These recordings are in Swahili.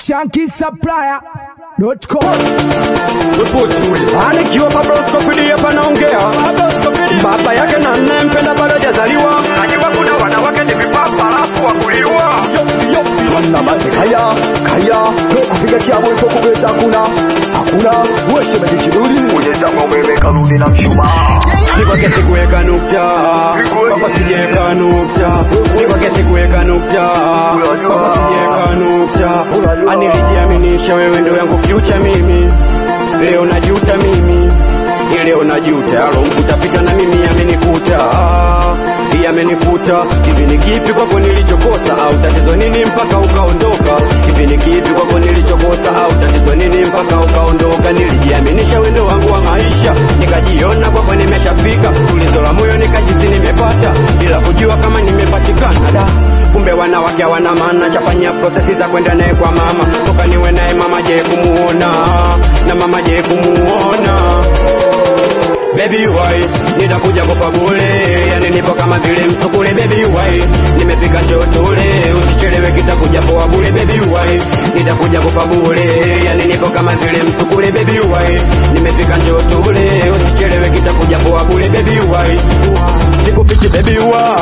shankisupplier.com anikiwa babroskopidi hapa naongea baba yake na nempenda bado hajazaliwa najua kuna wanawake ni vipapa alafu wakuliwa Manna mazi kaya kaya kupiga chabo iko kubeza hakuna hakuna weshe maji kiduri ujeza umeme karudi na mshumaa nikwaketi kuweka nukta kwako sijaweka nukta nikwaketi kuweka nukta kwako sijaweka nukta anilijiaminisha wewe ndo yangu future mimi leo najuta mimi leo najuta alo utapita na mimi yamenikuta yamenikuta hivi ni kipi kwako nilichokosa au tatizo nini mpaka ukaondoka hivi ni kipi kwako nilichokosa au tatizo nini mpaka ukaondoka nilijiaminisha wendo wangu wa maisha nikajiona kwako nimeshafika tulizo la moyo nikajisi nimepata bila kujua kama nimepatikana da kumbe wanawake hawana maana chafanya prosesi za kwenda naye kwa mama toka niwe naye mama je kumuona na mama je kumuona Baby why nitakuja kupa bure yani nipo kama vile msukule baby why nimepika chotule usichelewe kitakuja poa bure baby why nitakuja kupa bure yani nipo kama vile msukule baby why nimepika chotule usichelewe kitakuja poa bure baby why sikufichi baby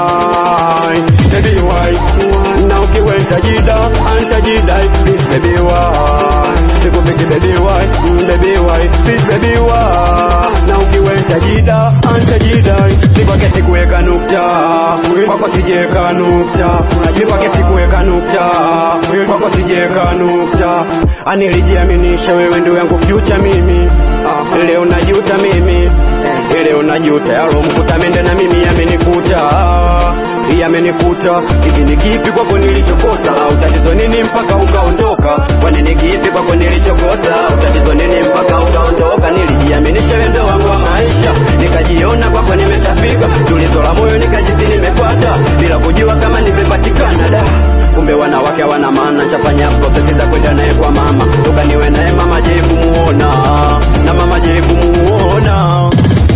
why baby why na ukiwa ntajida antajida please baby why sikufichi baby why baby why please baby why na ukiwa ntajida antajida nikwake sikuweka nukta kwako sijeweka nukta nikwake sikuweka nukta kwako sijeweka nukta anilijiaminisha wewe ndio yangu future mimi leo najuta mimi leo najuta yalo mkuta mende na mimi yamenikuta yamenikuta hivi ni kipi kwako nilichokosa au tatizo nini mpaka ukaondoka kwani ni kipi kwako nilichokosa au tatizo nini mpaka ukaondoka nilijiaminisha wendo wangu wa maisha nikajiona kwako nimeshafika tulizo la moyo nikajisi nimepata bila kujua kama nimepatikana da kumbe wanawake hawana maana chafanya prosesi za kwenda naye kwa mama toka niwe naye mama je kumuona na mama je kumuona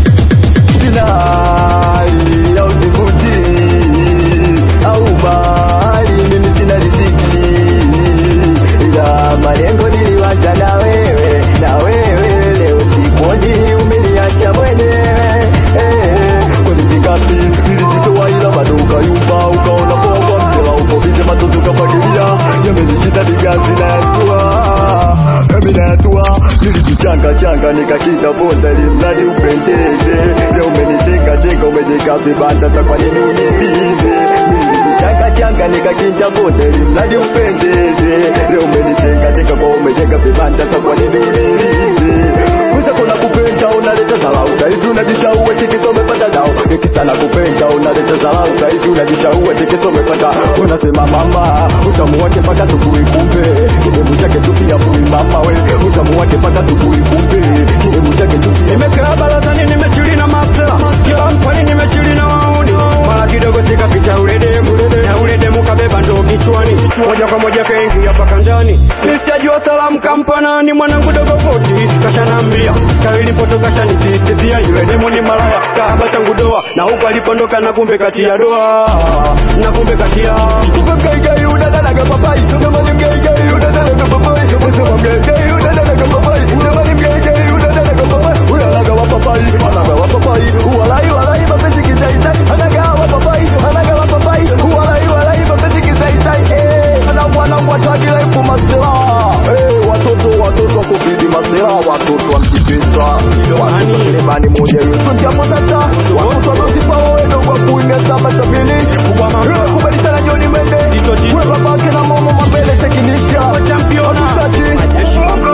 Sinai au tifuti au mali mimi sina riziki ila malengo niliwacha na wewe na wewe leo sikuoni umeniacha mwenyewe eh, kwenye nilizitoa ila bado ukayumba ukaona poa kwa mtela uko bize matoto ukafagilia yamenishinda digazi na yatua mimi na yatua nilijichanga changa nikakita bonda ili mradi upendeze leo umenitenga tenga umejeka vibanda sa kwa nini univize changa changa nikakinja bonda ili mradi upendeze leo umenitenga tenga kwa umejenga vibanda sa kwa nini univize Kuza kuna kupenda unaleta dharau Saizi unajishaua tikiso umepata dao Nikisana kupenda unaleta dharau Saizi unajishaua tikiso umepata Unasema mama utamu wake mpaka asubuhi kumbe Kidevu chake tu pia fui mama we Utamu wake mpaka asubuhi kumbe Kidevu chake tu pia nimekaa barazani nimechili na mafsela kila mkwani nimechili na wauni mara kidogo sikapita ule demu na ule demu kabeba ndo kichwani moja kwa moja kaingia paka ndani nisijajua salamu kampanani mwanangu dogo poti kashanambia kailipoto kashanisisitizia yule demu ni malaya kahaba changu doa na huku alipondoka na kumbe kati ya doa na kumbe kati ya Gaigai unadalaga papai Unamani mgaigai unadalaga papai Unasema mgaigai unadalaga papai Unamani mgaigai unadalaga papai Unalaga wa papai Anaga wa papai Uwalai walai mapenzi kizaizai Anaga wa papai Anaga wa papai Uwalai walai mapenzi kizaizai Eh, Ana mwana watagi laifu masela Eh, watoto watoto kubidi masela Watoto wa mkipesa Watoto selemani moja yusu Njapo tata Watoto wa msipa wawendo Kwa kuinga saba sabini Kubwa mama. Eh, Kubalisana Joni Mende Tito, Tito. We babake na mama mabele tekinisha Wa championa. Hatutaki. Majeshi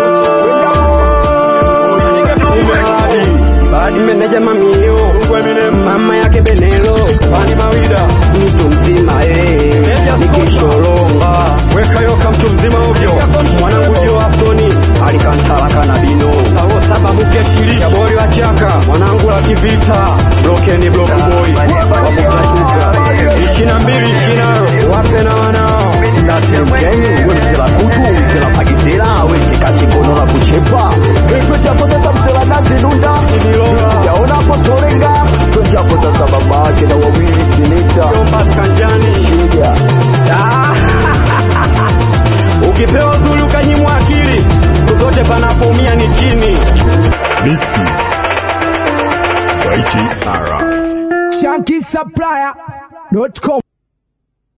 Badi meneja mamio mama yake Benelo Bani Mawida mtu mzima eh nikishoronga weka yoka mtu mzima ovyo mwanangu Jo Afsoni alikantala kana bino awo saba muke shiri Shabori wa chaka mwanangu la kivita kanyimwa akili kokote panapoumia ni chini Mixi by JR. ShankySupplier.com